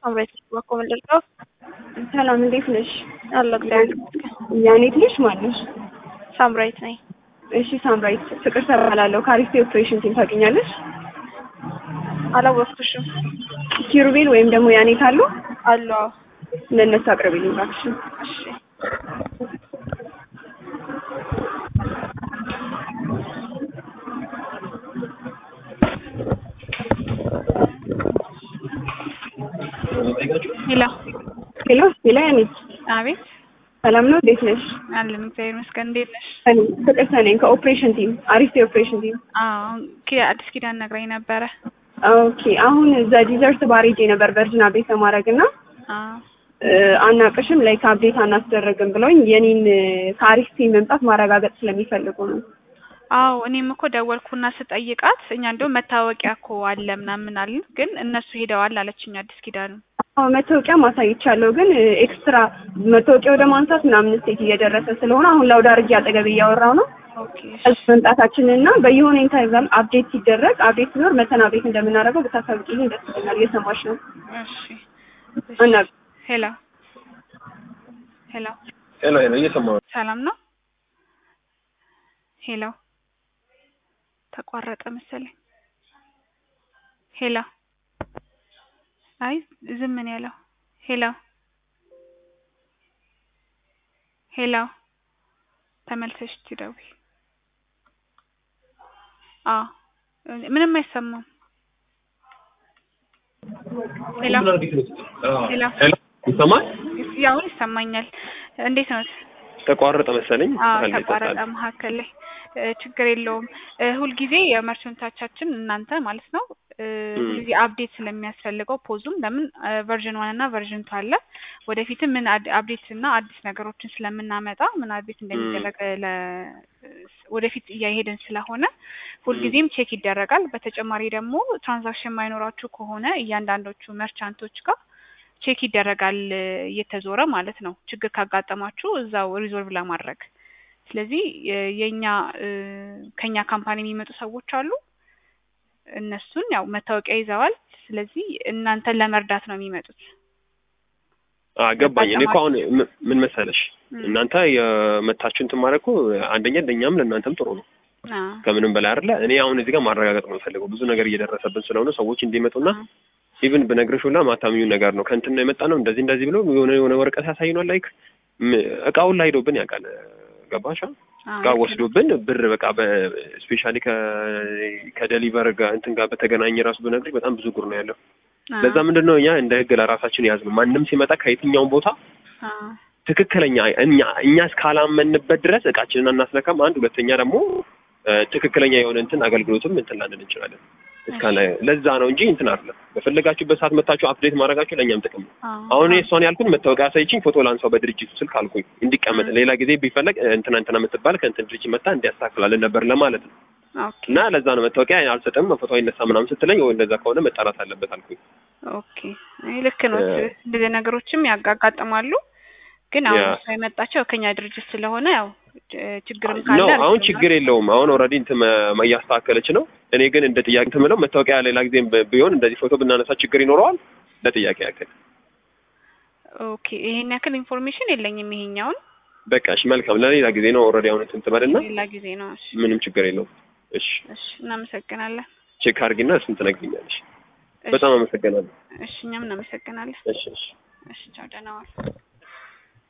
አምሬት በኮ ምንድነው? ሰላም እንዴት ነሽ? አለ እግዚአብሔር ይመስገን። ያኔት ልጅ ማለሽ? ሳምራይት ነኝ። እሺ ሳምራይት ፍቅር ሰራላለሁ ካሪስቴ ኦፕሬሽን ቲም ታውቂኛለሽ? አላወቅኩሽም። ኪሩቤል ወይም ደግሞ ያኔት አሉ? አሉ አዎ። ለእነሱ አቅርቢልኝ እባክሽ። እሺ ሄሎ ሄሎ ሄሎ ያኔት አቤት ሰላም ነው እንዴት ነሽ? አለን እግዚአብሔር ይመስገን። እንዴት ነሽ? እኔ ፍቅር ሰነኝ ከኦፕሬሽን ቲም አሪስቴ ኦፕሬሽን ቲም። አዎ ኪ አዲስ ኪዳን ነግራኝ ነበረ። ኦኬ አሁን እዛ ዲዘርት ባር ሄጄ ነበር ቨርጅን አፕዴት ለማድረግ እና አዎ አናቅሽም ላይክ አፕዴት አናስደረግም ብለውኝ የኔን ከአሪስቴ መምጣት ማረጋገጥ ስለሚፈልጉ ነው። አዎ እኔም እኮ ደወልኩና ስጠይቃት እኛ እንደውም መታወቂያ እኮ አለ ምናምን አልን፣ ግን እነሱ ሄደዋል አለችኝ አዲስ ኪዳኑ። አዎ መታወቂያ ማሳይቻለሁ፣ ግን ኤክስትራ መታወቂያ ወደ ማንሳት ምናምን ስቴት እየደረሰ ስለሆነ አሁን ላውድ አድርጌ አጠገብ እያወራው ነው ኦኬ እሱ መምጣታችንን እና በየሆነ ኢንተርቫል አፕዴት ሲደረግ አፕዴት ሲኖር መተን አፕዴት እንደምናደርገው ብታሳውቂልኝ ደስ ይለኛል። እየሰማሽ ነው? እሺ እና ሄሎ ሄሎ ሄሎ ሄሎ፣ እየሰማሁ ነው። ሰላም ነው? ሄሎ ተቋረጠ መሰለኝ። ሄሎ አይ ዝም ነው ያለው። ሄሎ ሄሎ ተመልሰሽ ትደውይ። አዎ ምንም አይሰማም። ሄሎ ሄሎ ሄሎ፣ ይሰማል? ያው ይሰማኛል። እንዴት ነው? ተቋረጠ መሰለኝ። አዎ አንዴ ተቋረጠ ይጠፋል። መካከል ላይ እ ችግር የለውም። እ ሁልጊዜ የመርቸንቶቻችን እናንተ ማለት ነው እ ሁልጊዜ አፕዴት ስለሚያስፈልገው ፖዙም ለምን ቨርዥን ዋን እና ቨርዥን ቱ አለ ወደፊትም ምን አድ- አፕዴት እና አዲስ ነገሮችን ስለምናመጣ ምን አፕዴት እንደሚደረግ ለ ወደፊት እያሄድን ስለሆነ ሁልጊዜም ቼክ ይደረጋል። በተጨማሪ ደግሞ ትራንዛክሽን ማይኖራችሁ ከሆነ እያንዳንዶቹ መርቻንቶች ጋር ቼክ ይደረጋል እ እየተዞረ ማለት ነው ችግር ካጋጠማችሁ እዛው ሪዞልቭ ለማድረግ ስለዚህ የ- የኛ እ ከኛ ካምፓኒ የሚመጡ ሰዎች አሉ። እነሱን ያው መታወቂያ ይዘዋል። ስለዚህ እናንተን ለመርዳት ነው የሚመጡት። አዎ ገባኝ። እኔ እኮ አሁን ም- ምን መሰለሽ ም። እናንተ የመታችሁ እንትን ማለት እኮ አንደኛ ለእኛም ለእናንተም ጥሩ ነው አ ከምንም በላይ አይደለ። እኔ አሁን እዚህ ጋር ማረጋገጥ ነው የምፈልገው ብዙ ነገር እየደረሰብን ስለሆነ ሰዎች እንዲመጡና ኢቭን ብነግርሽ ሁላ ማታምኙ ነገር ነው ከእንትን ነው የመጣ ነው እንደዚህ እንደዚህ ብሎ የሆነ የሆነ ወረቀት ያሳይኗል። ላይክ ም- እቃውን ላይ ሄዶብን ያውቃል። ገባሻ? አ እቃ ወስዶብን ብር በቃ በስፔሻሊ ከደሊቨር ጋር እንትን ጋር በተገናኘ ራሱ ብነግርሽ በጣም ብዙ ጉር ነው ያለው። አ ለዛ ምንድን ነው እኛ እንደ ህግ ለራሳችን ያዝ ነው ማንም ሲመጣ ከየትኛውም ቦታ አ ትክክለኛ እኛ እኛ እስካላመንበት ድረስ እቃችንን አናስነካም። አንድ ሁለተኛ ደግሞ እ ትክክለኛ የሆነ እንትን አገልግሎትም እንትን ላንል እንችላለን። እስካለ ለዛ ነው እንጂ እንትን አይደለም። በፈለጋችሁበት ሰዓት መታችሁ አፕዴት ማድረጋችሁ ለእኛም ጥቅም ነው። አ አሁን እኔ እሷን ያልኩን መታወቂያ አሳይችኝ ፎቶ ላንሳው በድርጅቱ ስልክ አልኩኝ እንዲቀመጥ ሌላ ጊዜ ቢፈለግ እ እንትና እንትና የምትባል ከእንትን ድርጅት መጣ እንዲያስተካክላለን ነበር ለማለት ነው። ኦኬ እና ለዛ ነው መታወቂያ አልሰጥም ፎቶ አይነሳ ምናምን ስትለኝ ወይ እንደዛ ከሆነ መጣራት አለበት አልኩኝ። ኦኬ አይ ልክ ነው። እ እንደዚህ ነገሮችም ያጋጥማሉ። ግን አሁን ያ እሷ የመጣቸው ከኛ ድርጅት ስለሆነ ያው እ ችግርም ነው ካለ አሁን ችግር የለውም። አሁን ኦልሬዲ እንትን መ- እያስተካከለች ነው። እኔ ግን እንደ ጥያቄ እንትን የምለው መታወቂያ ሌላ ጊዜም ብ- ቢሆን እንደዚህ ፎቶ ብናነሳ ችግር ይኖረዋል? ለጥያቄ ያክል ኦኬ ይሄን ያክል ኢንፎርሜሽን የለኝም። ይሄኛውን በቃ እሺ፣ መልካም ለሌላ ጊዜ ነው። ኦልሬዲ አሁን እንትን ትበልና ሌላ ጊዜ ነው። እሺ ምንም ችግር የለውም። እሺ እሺ እናመሰግናለን። ቼክ አድርጊና እሱን ትነግሪኛለሽ። እሺ በጣም አመሰግናለሁ። እሺ እኛም እናመሰግናለን። እሺ እሺ እሺ ቻው፣ ደህና ዋል።